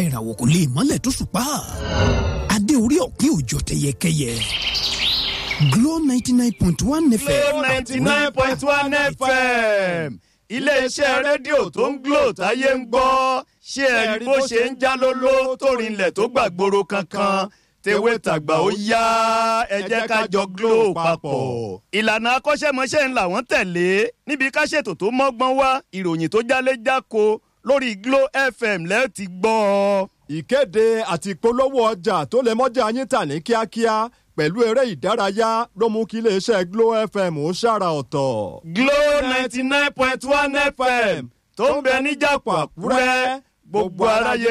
ìràwọ̀ kò lè mọ́lẹ̀ tó ṣùpá adé orí ọ̀kín òjò tẹyẹkẹyẹ Glow ninety nine point one FM. Glow ninety nine point one FM iléeṣẹ́ rédíò tó ń Glow táyé ń gbọ́ ṣé ẹ rí bó ṣe ń já lóló tó rinlẹ̀ tó gbàgbóró kankan tewé tàgbà ó yá ẹ jẹ́ ká jọ Glow papọ̀. ìlànà akọ́ṣẹ́mọṣẹ́ ń làwọn tẹ̀lé níbi ká ṣètò tó mọ́gbọ́n wá ìròyìn tó jálé jáko lórí Glow FM lẹ́ẹ̀ ti gbọ́ ọ. ìkéde àti ìpolówó ọjà tó lè mọ́jà yín tà ní kíákíá pẹ̀lú eré ìdárayá ló mú kí iléeṣẹ́ Glow FM ó ṣàrà ọ̀tọ̀. Glow ninety nine point one FM tó ń bẹ níjàpọ̀ Àkúrẹ́ gbogbo aráyé